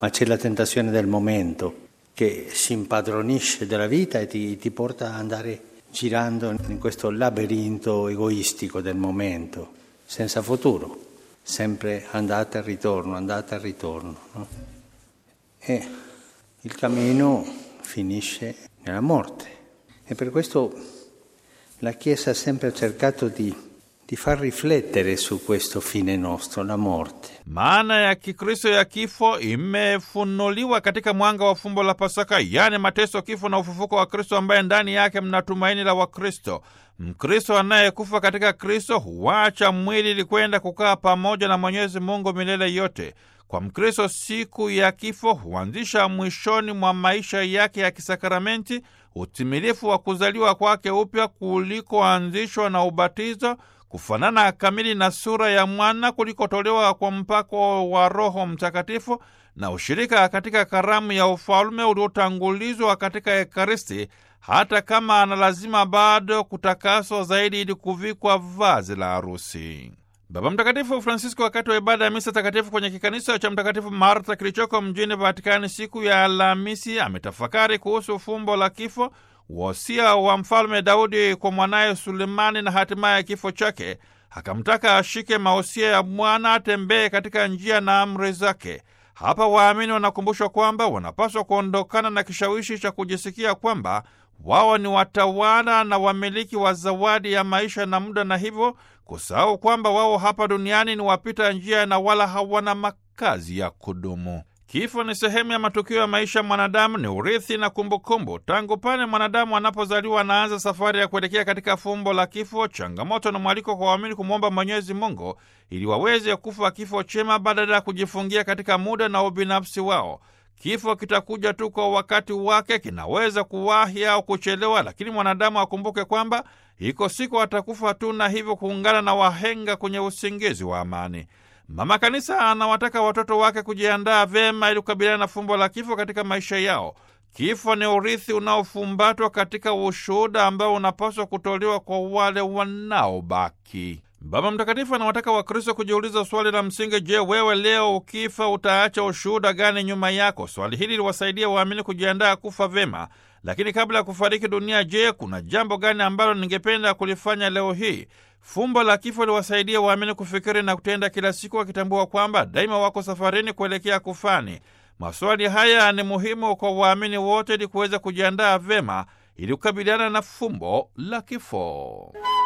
ma c'è la tentazione del momento che si impadronisce della vita e ti, ti porta ad andare girando in questo labirinto egoistico del momento, senza futuro, sempre andata e ritorno, andata e ritorno. No? E il cammino finisce nella morte. E per questo la Chiesa ha sempre cercato di, di far riflettere su questo fine nostro, la morte. Maana ya Kikristo ya kifo imefunuliwa katika mwanga wa fumbo la Pasaka, yaani mateso, kifo na ufufuko wa Kristo, ambaye ndani yake mna tumaini la Wakristo. Mkristo anayekufa katika Kristo huacha mwili ili kwenda kukaa pamoja na Mwenyezi Mungu milele yote. Kwa Mkristo, siku ya kifo huanzisha mwishoni mwa maisha yake ya kisakramenti utimilifu wa kuzaliwa kwake upya kulikoanzishwa na ubatizo, kufanana kamili na sura ya mwana kulikotolewa kwa mpako wa Roho Mtakatifu, na ushirika katika karamu ya ufalume uliotangulizwa katika Ekaristi, hata kama ana lazima bado kutakaswa zaidi ili kuvikwa vazi la harusi. Baba Mtakatifu Francisco, wakati wa ibada ya misa takatifu kwenye kikanisa cha Mtakatifu Marta kilichoko mjini Vatikani siku ya Alhamisi, ametafakari kuhusu fumbo la kifo, wosia wa mfalme Daudi kwa mwanaye Sulemani na hatimaye kifo chake. Akamtaka ashike mausia ya mwana, atembee katika njia na amri zake. Hapa waamini wanakumbushwa kwamba wanapaswa kuondokana na kishawishi cha kujisikia kwamba wao ni watawala na wamiliki wa zawadi ya maisha na muda, na hivyo kusahau kwamba wao hapa duniani ni wapita njia na wala hawana makazi ya kudumu. Kifo ni sehemu ya matukio ya maisha ya mwanadamu, ni urithi na kumbukumbu. Tangu pale mwanadamu anapozaliwa, anaanza safari ya kuelekea katika fumbo la kifo, changamoto na mwaliko kwa waamini kumwomba Mwenyezi Mungu ili waweze kufa kifo chema badala ya kujifungia katika muda na ubinafsi wao. Kifo kitakuja tu kwa wakati wake, kinaweza kuwahi au kuchelewa, lakini mwanadamu akumbuke kwamba iko siku atakufa tu, na hivyo kuungana na wahenga kwenye usingizi wa amani. Mama Kanisa anawataka watoto wake kujiandaa vyema ili kukabiliana na fumbo la kifo katika maisha yao. Kifo ni urithi unaofumbatwa katika ushuhuda ambao unapaswa kutolewa kwa wale wanaobaki. Baba Mtakatifu anawataka Wakristo kujiuliza swali la msingi: Je, wewe leo ukifa utaacha ushuhuda gani nyuma yako? Swali hili liwasaidia waamini kujiandaa kufa vyema. Lakini kabla ya kufariki dunia, je, kuna jambo gani ambalo ningependa kulifanya leo hii? Fumbo la kifo liwasaidia waamini kufikiri na kutenda kila siku, wakitambua kwamba daima wako safarini kuelekea kufani. Maswali haya ni muhimu kwa waamini wote ili kuweza kujiandaa vyema ili kukabiliana na fumbo la kifo.